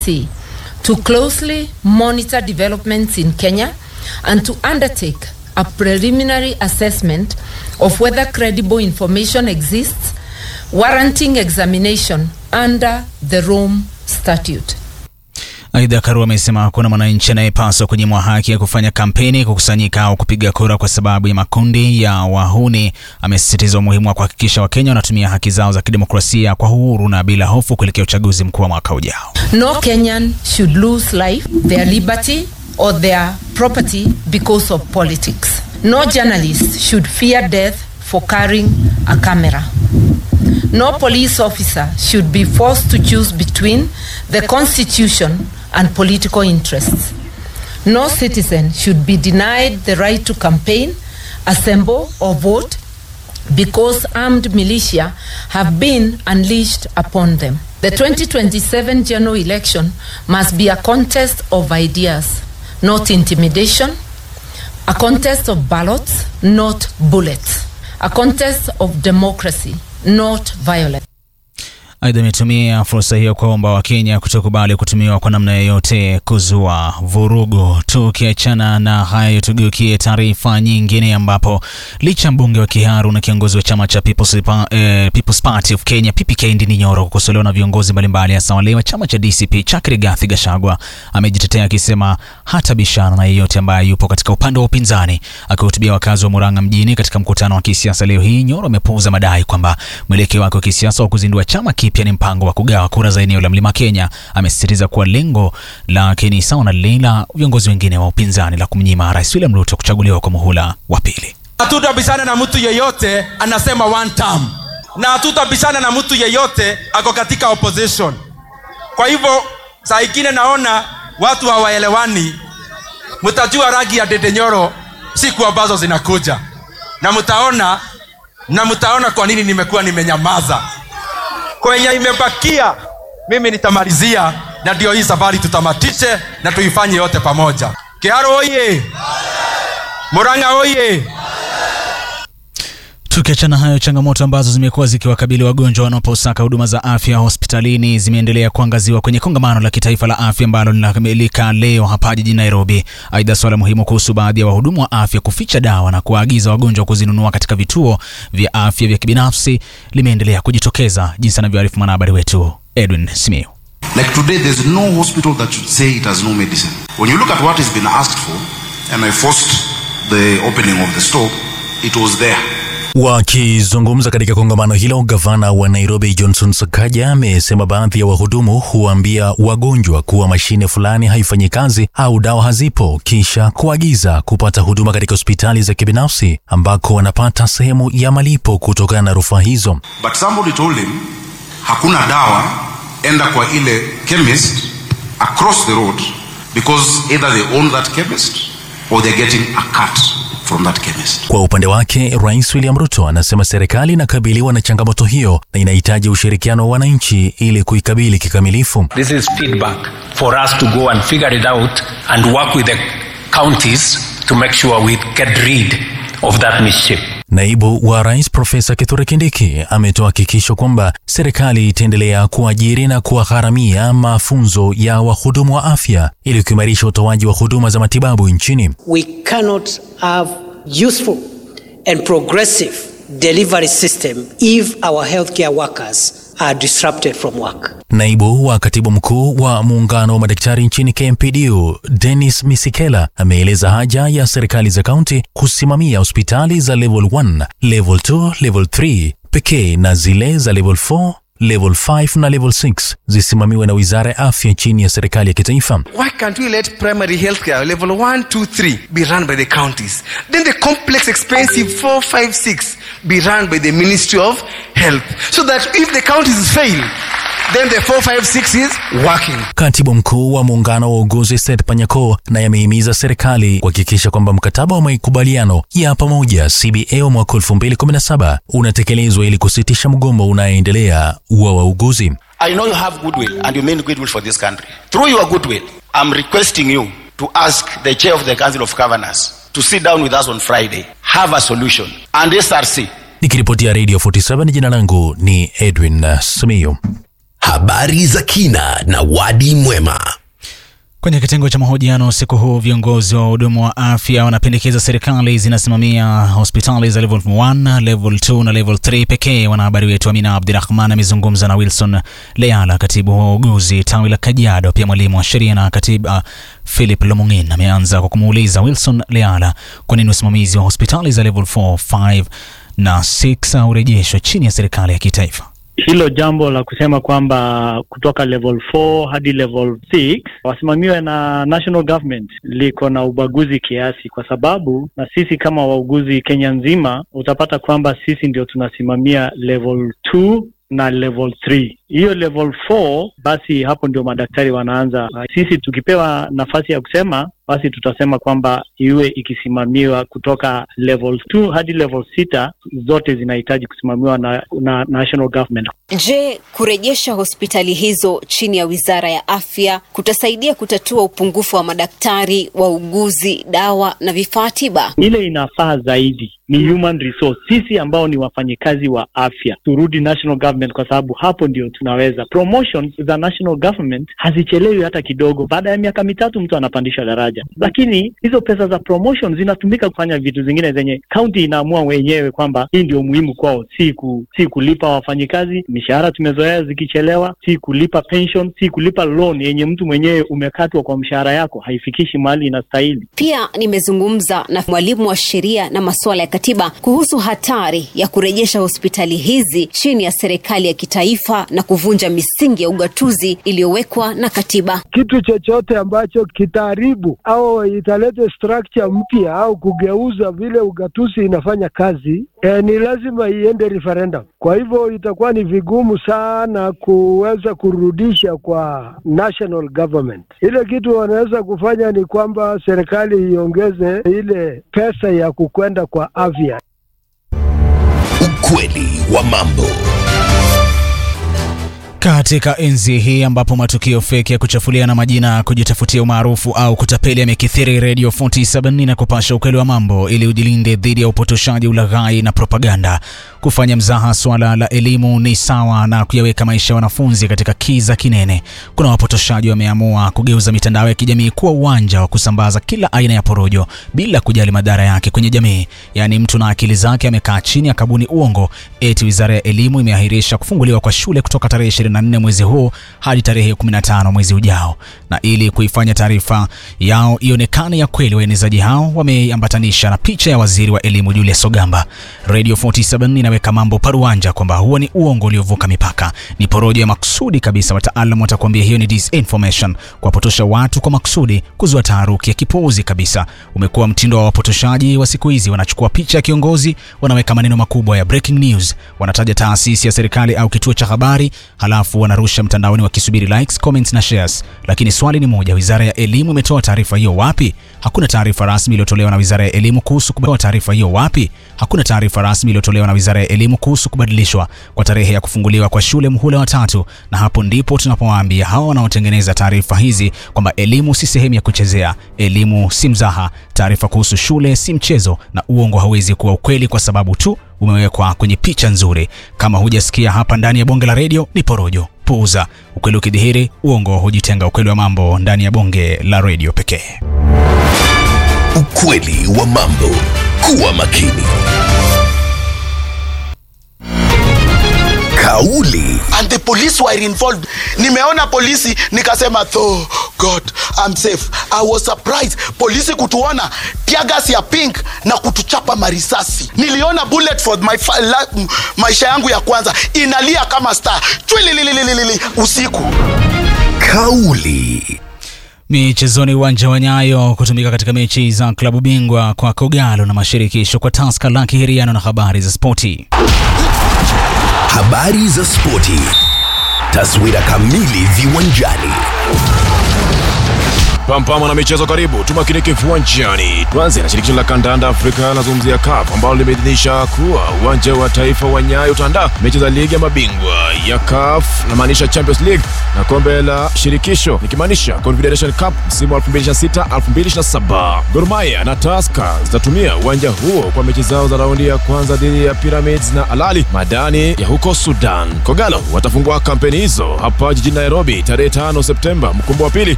to closely monitor developments in Kenya and to undertake a preliminary assessment of whether credible information exists warranting examination under the Rome Statute. Aidha, Karua amesema hakuna mwananchi anayepaswa kunyimwa haki ya kufanya kampeni, kukusanyika au kupiga kura kwa sababu ya makundi ya wahuni. Amesisitiza umuhimu wa kuhakikisha Wakenya wanatumia haki zao za kidemokrasia kwa uhuru na bila hofu kuelekea uchaguzi mkuu wa mwaka ujao. No Kenyan should lose life, their liberty or their property because of politics. No journalist should fear death for carrying a camera. No police officer should be forced to choose between the constitution and political interests. No citizen should be denied the right to campaign, assemble, or vote because armed militia have been unleashed upon them. The 2027 general election must be a contest of ideas, not intimidation, a contest of ballots, not bullets, a contest of democracy, not violence. Aidha, ametumia fursa hiyo kuwaomba Wakenya kutokubali kutumiwa kwa namna yoyote kuzua vurugu. Tukiachana na hayo, tugeukie taarifa nyingine, ambapo licha mbunge wa Kiharu na kiongozi wa chama cha People's, eh, People's Party of Kenya PPK Ndindi Nyoro kukosolewa na viongozi mbalimbali, hasa wale wa chama cha DCP chake Rigathi Gachagua, amejitetea akisema hata bishana na yeyote ambaye yupo katika upande wa upinzani. Akihutubia wakazi wa Murang'a mjini katika mkutano wa kisiasa leo hii, Nyoro amepuuza madai kwamba mwelekeo wake wa kisiasa wa kuzindua chama pia ni mpango wa kugawa kura za eneo la Mlima Kenya. Amesisitiza kuwa lengo lake ni sawa na lile la viongozi wengine wa upinzani la kumnyima Rais William Ruto kuchaguliwa kwa muhula wa pili. Hatutabishana na mtu yeyote anasema one term, na hatutabishana na mtu yeyote ako katika opposition. Kwa hivyo saa ingine naona watu hawaelewani. Mtajua rangi ya Ndindi Nyoro siku ambazo zinakuja, na mtaona na mtaona kwa nini nimekuwa nimenyamaza kwenye imebakia mimi nitamalizia, na ndio hii safari tutamatishe na tuifanye yote pamoja. Kiharu oye! Murang'a oye! Tukiachana hayo, changamoto ambazo zimekuwa zikiwakabili wagonjwa wanaposaka huduma za afya hospitalini zimeendelea kuangaziwa kwenye kongamano la kitaifa la afya ambalo linakamilika leo hapa jijini Nairobi. Aidha, swala muhimu kuhusu baadhi ya wahudumu wa afya kuficha dawa na kuwaagiza wagonjwa kuzinunua katika vituo vya afya vya kibinafsi limeendelea kujitokeza, jinsi anavyoarifu mwanahabari wetu Edwin Simiu. Like today, there's no hospital that should say it has no medicine. When you look at what has been asked for, and I forced the opening of the store, it was there. Wakizungumza katika kongamano hilo, gavana wa Nairobi Johnson Sakaja amesema baadhi ya wahudumu huambia wagonjwa kuwa mashine fulani haifanyi kazi au dawa hazipo, kisha kuagiza kupata huduma katika hospitali za kibinafsi ambako wanapata sehemu ya malipo kutokana na rufaa hizo. But somebody told him, hakuna dawa, enda kwa ile chemist across the road because either they own that chemist or they're getting a cut from that chemist. Kwa upande wake, Rais William Ruto anasema serikali inakabiliwa na changamoto hiyo na inahitaji ushirikiano wa wananchi ili kuikabili kikamilifu. This is feedback for us to go and figure it out and work with the counties to make sure we get rid of that mischief. Naibu wa Rais Profesa Kithure Kindiki ametoa hakikisho kwamba serikali itaendelea kuajiri na kuwagharamia mafunzo ya wahudumu wa afya ili kuimarisha utoaji wa huduma za matibabu nchini. We cannot have useful and progressive delivery system if our healthcare workers are disrupted from work. Naibu wa katibu mkuu wa muungano wa madaktari nchini KMPDU Dennis Misikela ameeleza haja ya serikali za kaunti kusimamia hospitali za level 1, level 2, level 3 pekee na zile za level 4 level 5 na level 6 zisimamiwe na wizara ya afya chini ya serikali ya kitaifa. Why can't we let primary healthcare level 1, 2, 3 be run by the counties? Then the complex, expensive 4, 5, 6 be run by the Ministry of Health. So that if the counties fail, then the 4, 5, 6 is working. Katibu mkuu wa muungano wa uguzi Seth Panyako naye amehimiza serikali kuhakikisha kwamba mkataba wa makubaliano ya pamoja CBA wa mwaka 2017 unatekelezwa ili kusitisha mgomo unaoendelea wa wauguzi. I know you have goodwill and you mean goodwill for this country. Through your goodwill, I'm requesting you to ask the chair of the Council of Governors to sit down with us on Friday, have a solution, and SRC Nikiripotia Radio 47 jina langu ni Edwin Simiyu. Habari za kina na wadi mwema. Kwenye kitengo cha mahojiano usiku huu, viongozi wa hudumu wa afya wanapendekeza serikali zinasimamia hospitali za level 1, level 2 na level 3 pekee. Wanahabari wetu Amina Abdirahman amezungumza na Wilson Leala, katibu wa uuguzi tawi la Kajiado, pia mwalimu wa sheria na katiba Philip Lomung'in. Ameanza kwa kumuuliza Wilson Leala kwa nini usimamizi wa hospitali za level 4, 5 na 6 urejeshwe chini ya serikali ya kitaifa. hilo jambo la kusema kwamba kutoka level 4 hadi level 6 wasimamiwe na national government liko na ubaguzi kiasi, kwa sababu na sisi kama wauguzi Kenya nzima utapata kwamba sisi ndio tunasimamia level 2 na level 3. Hiyo level 4 basi hapo ndio madaktari wanaanza. Sisi tukipewa nafasi ya kusema, basi tutasema kwamba iwe ikisimamiwa kutoka level 2 hadi level 6, zote zinahitaji kusimamiwa na, na national government. Je, kurejesha hospitali hizo chini ya Wizara ya Afya kutasaidia kutatua upungufu wa madaktari, wauguzi, dawa na vifaa tiba? Ile inafaa zaidi ni human resource, sisi ambao ni wafanyikazi wa afya turudi national government, kwa sababu hapo ndio tunaweza. Promotions za national government hazichelewi hata kidogo. Baada ya miaka mitatu mtu anapandishwa daraja, lakini hizo pesa za promotion zinatumika kufanya vitu zingine zenye kaunti inaamua wenyewe kwamba hii ndio muhimu kwao, si ku, si kulipa wafanyikazi mishahara tumezoea zikichelewa, si kulipa pension, si kulipa loan yenye mtu mwenyewe umekatwa kwa mshahara yako, haifikishi mahali inastahili. Pia nimezungumza na mwalimu wa sheria na masuala ya katiba kuhusu hatari ya kurejesha hospitali hizi chini ya serikali ya kitaifa na kuvunja misingi ya ugatuzi iliyowekwa na katiba. Kitu chochote ambacho kitaharibu au italete structure mpya au kugeuza vile ugatuzi inafanya kazi e, ni lazima iende referendum. Kwa hivyo itakuwa ni vigumu sana kuweza kurudisha kwa national government. Ile kitu wanaweza kufanya ni kwamba serikali iongeze ile pesa ya kukwenda kwa afya. Ukweli wa mambo. Katika enzi hii ambapo matukio feki ya kuchafuliana majina, kujitafutia umaarufu au kutapeli yamekithiri, Radio 47 na kupasha ukweli wa mambo ili ujilinde dhidi ya upotoshaji, ulaghai na propaganda. Kufanya mzaha swala la elimu ni sawa na kuyaweka maisha ya wanafunzi katika kiza kinene. Kuna wapotoshaji wameamua kugeuza mitandao ya kijamii kuwa uwanja wa kusambaza kila aina ya porojo bila kujali madhara yake kwenye jamii. Yaani, mtu na akili zake amekaa chini akabuni uongo eti wizara ya elimu imeahirisha kufunguliwa kwa shule kutoka tarehe 24 mwezi huu hadi tarehe 15 mwezi ujao. Na ili kuifanya taarifa yao ionekane ya kweli, waenezaji hao wameambatanisha na picha ya waziri wa elimu Julius Ogamba. Radio 47 inaweka mambo paruanja kwamba huo ni uongo uliovuka mipaka, ni porojo ya makusudi kabisa. Wataalamu watakuambia hiyo ni disinformation, kuwapotosha watu kwa makusudi, kuzua taharuki ya kipuuzi kabisa. Umekuwa mtindo wa wapotoshaji wa siku hizi. Wanachukua picha ya kiongozi, wanaweka maneno makubwa ya breaking news, wanataja taasisi ya serikali au kituo cha habari, halafu wanarusha mtandaoni wakisubiri likes, comments na shares. Lakini swali ni moja, wizara ya elimu imetoa taarifa hiyo wapi? Hakuna taarifa rasmi iliyotolewa na wizara ya elimu kuhusu kubadilishwa taarifa hiyo wapi? Hakuna taarifa rasmi iliyotolewa na wizara ya elimu kuhusu kubadilishwa kwa tarehe ya kufunguliwa kwa shule muhula wa tatu, na hapo ndipo tunapowaambia hawa wanaotengeneza taarifa hizi kwamba elimu si sehemu ya kuchezea, elimu si mzaha, taarifa kuhusu shule si mchezo, na uongo hauwezi kuwa ukweli kwa sababu tu umewekwa kwenye picha nzuri. Kama hujasikia hapa ndani ya bonge la redio, ni porojo. Puuza. Ukweli ukidhihiri, uongo hujitenga. Ukweli wa mambo ndani ya bonge la redio pekee. Ukweli wa mambo. Kuwa makini. Kauli and the police were involved nimeona polisi nikasema oh god I'm safe i was surprised polisi kutuona tiagas ya pink na kutuchapa marisasi niliona bullet for my fa- la, m- maisha yangu ya kwanza inalia kama star chwililililili usiku Kauli. Michezoni, uwanja wa Nyayo kutumika katika mechi za klabu bingwa kwa Kogalo na mashirikisho kwa Tusker la Kihiriano na habari za spoti. Habari za spoti. Taswira kamili viwanjani. Pampama na michezo karibu, tumakinike viwanjani. Tuanze na shirikisho la kandanda Afrika lazungumzia CAF ambalo limeidhinisha kuwa uwanja wa taifa wa Nyayo utaandaa mechi za ligi ya mabingwa ya CAF namaanisha Champions League na kombe la shirikisho nikimaanisha Confederation Cup msimu wa 2026 2027. Gor Mahia na Tusker zitatumia uwanja huo kwa mechi zao za raundi ya kwanza dhidi ya Pyramids na Alali Madani ya huko Sudan. Kogalo watafungua kampeni hizo hapa jijini Nairobi tarehe 5 Septemba, mkumbo wa pili